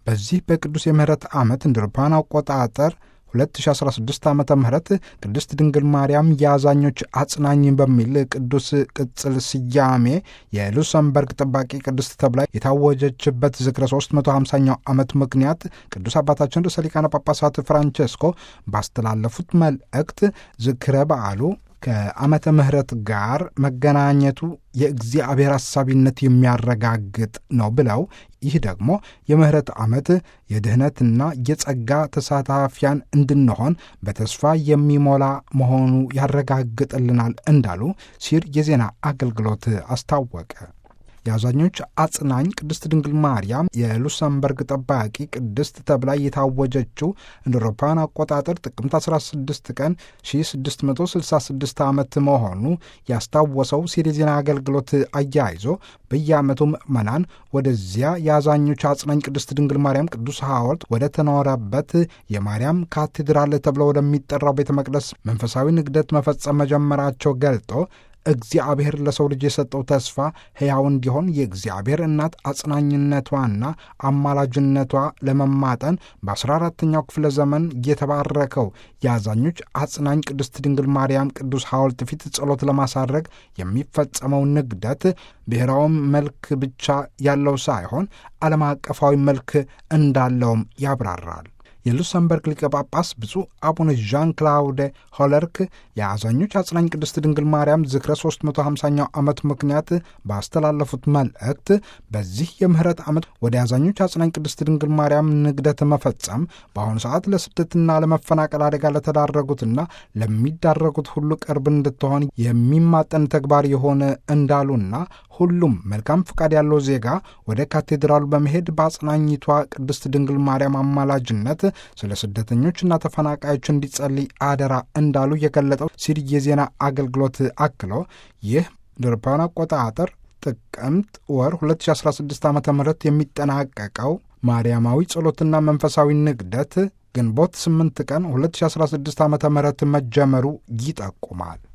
በዚህ በቅዱስ የምህረት ዓመት እንደ አውሮፓውያን አቆጣጠር 2016 ዓ ም ቅድስት ድንግል ማርያም የአዛኞች አጽናኝ በሚል ቅዱስ ቅጽል ስያሜ የሉክሰምበርግ ጠባቂ ቅድስት ተብላ የታወጀችበት ዝክረ 350ኛው ዓመት ምክንያት ቅዱስ አባታችን ርዕሰ ሊቃነ ጳጳሳት ፍራንቼስኮ ባስተላለፉት መልእክት ዝክረ በዓሉ ከዓመተ ምሕረት ጋር መገናኘቱ የእግዚአብሔር አሳቢነት የሚያረጋግጥ ነው ብለው ይህ ደግሞ የምሕረት ዓመት የድኅነትና የጸጋ ተሳታፊያን እንድንሆን በተስፋ የሚሞላ መሆኑ ያረጋግጥልናል እንዳሉ ሲር የዜና አገልግሎት አስታወቀ። የአዛኞች አጽናኝ ቅድስት ድንግል ማርያም የሉክሰምበርግ ጠባቂ ቅድስት ተብላ የታወጀችው እንደ አውሮፓውያን አቆጣጠር ጥቅምት 16 ቀን 1666 ዓመት መሆኑ ያስታወሰው ሲር የዜና አገልግሎት አያይዞ በየዓመቱ ምዕመናን ወደዚያ የአዛኞች አጽናኝ ቅድስት ድንግል ማርያም ቅዱስ ሐውልት ወደ ተኖረበት የማርያም ካቴድራል ተብሎ ወደሚጠራው ቤተ መቅደስ መንፈሳዊ ንግደት መፈጸም መጀመራቸው ገልጦ እግዚአብሔር ለሰው ልጅ የሰጠው ተስፋ ሕያው እንዲሆን የእግዚአብሔር እናት አጽናኝነቷና አማላጅነቷ ለመማጠን በአስራ አራተኛው ክፍለ ዘመን የተባረከው የአዛኞች አጽናኝ ቅድስት ድንግል ማርያም ቅዱስ ሐውልት ፊት ጸሎት ለማሳረግ የሚፈጸመው ንግደት ብሔራዊ መልክ ብቻ ያለው ሳይሆን ዓለም አቀፋዊ መልክ እንዳለውም ያብራራል። የሉክሰምበርግ ሊቀ ጳጳስ ብፁዕ አቡነ ዣን ክላውደ ሆለርክ የአዛኞች አጽናኝ ቅድስት ድንግል ማርያም ዝክረ 350ኛው ዓመት ምክንያት ባስተላለፉት መልእክት በዚህ የምህረት ዓመት ወደ አዛኞች አጽናኝ ቅድስት ድንግል ማርያም ንግደት መፈጸም በአሁኑ ሰዓት ለስደትና ለመፈናቀል አደጋ ለተዳረጉትና ለሚዳረጉት ሁሉ ቅርብ እንድትሆን የሚማጠን ተግባር የሆነ እንዳሉና ሁሉም መልካም ፈቃድ ያለው ዜጋ ወደ ካቴድራሉ በመሄድ በአጽናኝቷ ቅድስት ድንግል ማርያም አማላጅነት ስለ ስደተኞችና ተፈናቃዮች እንዲጸልይ አደራ እንዳሉ የገለጠው ሲሪ የዜና አገልግሎት አክሎ ይህ እንደ አውሮፓውያን አቆጣጠር ጥቅምት ወር 2016 ዓ ም የሚጠናቀቀው ማርያማዊ ጸሎትና መንፈሳዊ ንግደት ግንቦት 8 ቀን 2016 ዓ ም መጀመሩ ይጠቁማል።